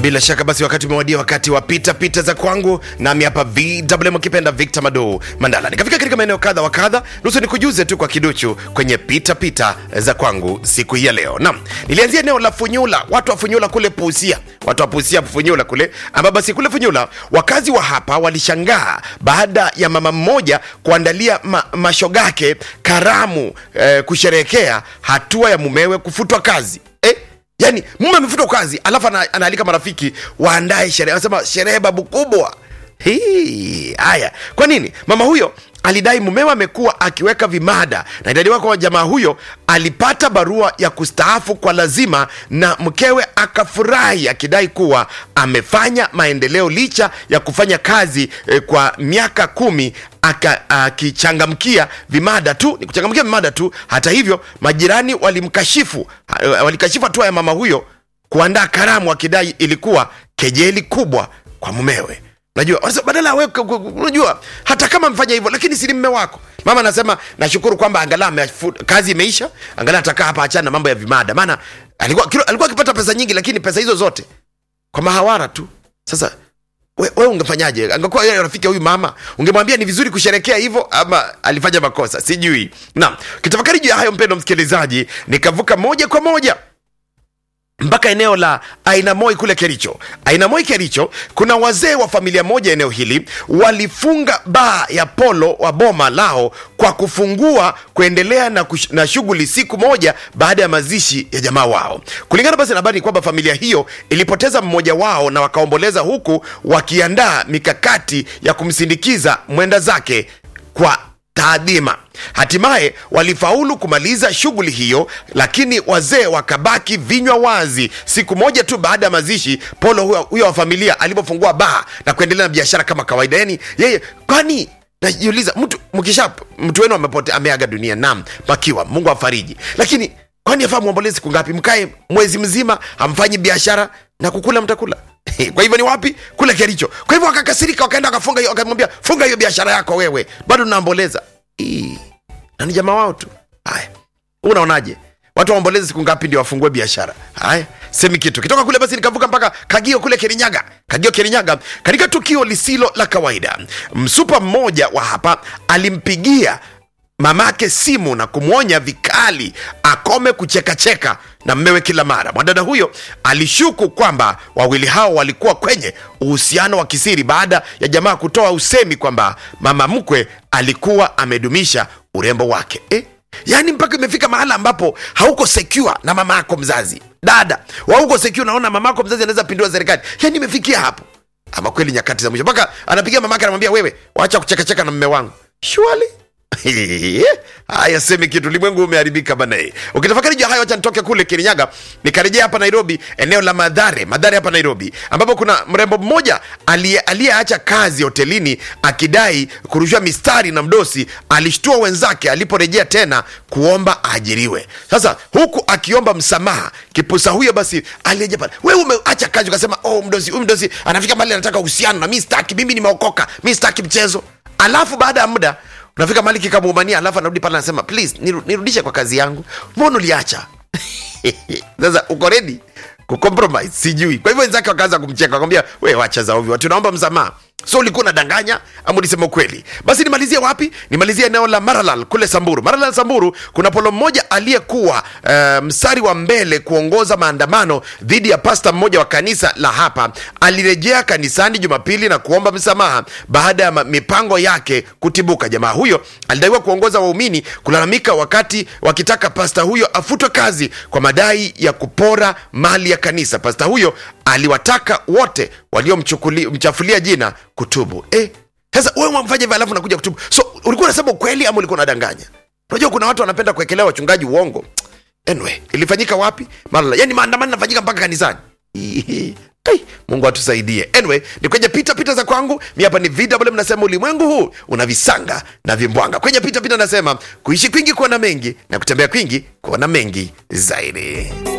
bila shaka basi wakati umewadia wakati wa pita pita za kwangu nami hapa vwm akipenda victor mado mandala nikafika katika maeneo kadha wa kadha nusu nikujuze tu kwa kiduchu kwenye pita pita za kwangu siku hii ya leo nam nilianzia eneo la funyula watu wa funyula kule puusia watu wa puusia funyula kule ambapo basi kule funyula wakazi wa hapa walishangaa baada ya mama mmoja kuandalia ma, mashogake karamu eh, kusherehekea hatua ya mumewe kufutwa kazi eh? yani mume amefutwa kazi alafu ana, anaalika marafiki waandae sherehe anasema sherehe babu kubwa Hii, haya kwa nini mama huyo alidai mumewe amekuwa akiweka vimada na idadiwa kwa jamaa huyo alipata barua ya kustaafu kwa lazima na mkewe akafurahi akidai kuwa amefanya maendeleo licha ya kufanya kazi eh, kwa miaka kumi aka- akichangamkia vimada tu ni kuchangamkia vimada tu hata hivyo majirani walimkashifu eh, walikashifu hatua ya mama huyo kuandaa karamu akidai ilikuwa kejeli kubwa kwa mumewe unajua wanasema badala ya wewe ku- ku- unajua hata kama mfanya hivyo lakini si ni mme wako mama anasema nashukuru kwamba angalau amefu- kazi imeisha angalau atakaa hapa achana na mambo ya vimada maana alikuwa kilo- alikuwa akipata pesa nyingi lakini pesa hizo zote kwa mahawara tu sasa we, we ungefanyaje angekuwa yeye rafiki ya huyu mama ungemwambia ni vizuri kusherekea hivyo ama alifanya makosa sijui naam kitafakari juu ya hayo mpendo msikilizaji nikavuka moja kwa moja mpaka eneo la ainamoi kule kericho ainamoi kericho kuna wazee wa familia moja eneo hili walifunga baa ya polo wa boma lao kwa kufungua kuendelea na, kush, na shughuli siku moja baada ya mazishi ya jamaa wao kulingana basi na habari ni kwamba familia hiyo ilipoteza mmoja wao na wakaomboleza huku wakiandaa mikakati ya kumsindikiza mwenda zake kwa taadhima hatimaye walifaulu kumaliza shughuli hiyo lakini wazee wakabaki vinywa wazi siku moja tu baada ya mazishi polo huyo, huyo wa familia alipofungua baa na kuendelea na biashara kama kawaida yani yeye kwani najiuliza mtu mkisha mtu wenu amepote ameaga dunia nam makiwa mungu afariji lakini kwani afaa mwombolezi siku ngapi mkae mwezi mzima hamfanyi biashara na kukula mtakula kwa hivyo ni wapi kule kericho kwa hivyo wakakasirika wakaenda wakafunga hiyo wakamwambia funga hiyo biashara yako wewe bado naomboleza Ii, na ni jamaa wao tu haya unaonaje watu waombolezi siku ngapi ndio wafungue biashara haya semi kitu kitoka kule basi nikavuka mpaka kagio kule kirinyaga kagio kirinyaga katika tukio lisilo la kawaida msupa mmoja wa hapa alimpigia mamake simu na kumwonya vikali akome kuchekacheka na mmewe kila mara mwadada huyo alishuku kwamba wawili hao walikuwa kwenye uhusiano wa kisiri baada ya jamaa kutoa usemi kwamba mama mkwe alikuwa amedumisha urembo wake eh? yaani mpaka imefika mahala ambapo hauko secure na mama yako mzazi dada wauko secure naona mama yako mzazi anaweza pindua serikali yaani imefikia hapo ama kweli nyakati za mwisho mpaka anapigia mamake anamwambia wewe wacha kuchekacheka na mme wangu shwali haya semi kitu ulimwengu umeharibika bana eh. ukitafakari juu ya hayo wacha nitoke kule kirinyaga nikarejea hapa nairobi eneo la madhare madhare hapa nairobi ambapo kuna mrembo mmoja aliye- aliyeacha kazi hotelini akidai kurushiwa mistari na mdosi alishtua wenzake aliporejea tena kuomba aajiriwe sasa huku akiomba msamaha kipusa huyo basi alirejea pale wewe umeacha kazi ukasema oh mdosi huyu mdosi anafika mahali anataka uhusiano na mi staki mimi nimeokoka mi staki mchezo alafu baada ya muda unafika mahali kikamuumania alafu anarudi pale anasema please niru, nirudishe kwa kazi yangu mbona uliacha sasa uko redi kucompromise sijui kwa hivyo wenzake wakaanza kumcheka wakamwambia we wacha za ovyo tunaomba msamaha so ulikuwa unadanganya ama ulisema ukweli basi nimalizie wapi nimalizie eneo la maralal kule samburu maralal samburu kuna polo mmoja aliyekuwa uh, mstari wa mbele kuongoza maandamano dhidi ya pasta mmoja wa kanisa la hapa alirejea kanisani jumapili na kuomba msamaha baada ya ma- mipango yake kutibuka jamaa huyo alidaiwa kuongoza waumini kulalamika wakati wakitaka pasta huyo afutwe kazi kwa madai ya kupora mali ya kanisa pasta huyo aliwataka wote waliomchafulia jina kutubu eh, sasa wewe wamfanya hivyo alafu nakuja kutubu so ulikuwa unasema ukweli ama ulikuwa unadanganya unajua kuna watu wanapenda kuwekelea wachungaji uongo anyway ilifanyika wapi Malala. yani maandamano yanafanyika mpaka kanisani Ai, mungu atusaidie anyway ni kwenye pita pita za kwangu mi hapa ni vw nasema ulimwengu huu una visanga na vimbwanga kwenye pita pita nasema kuishi kwingi kuona mengi na kutembea kwingi kuona mengi zaidi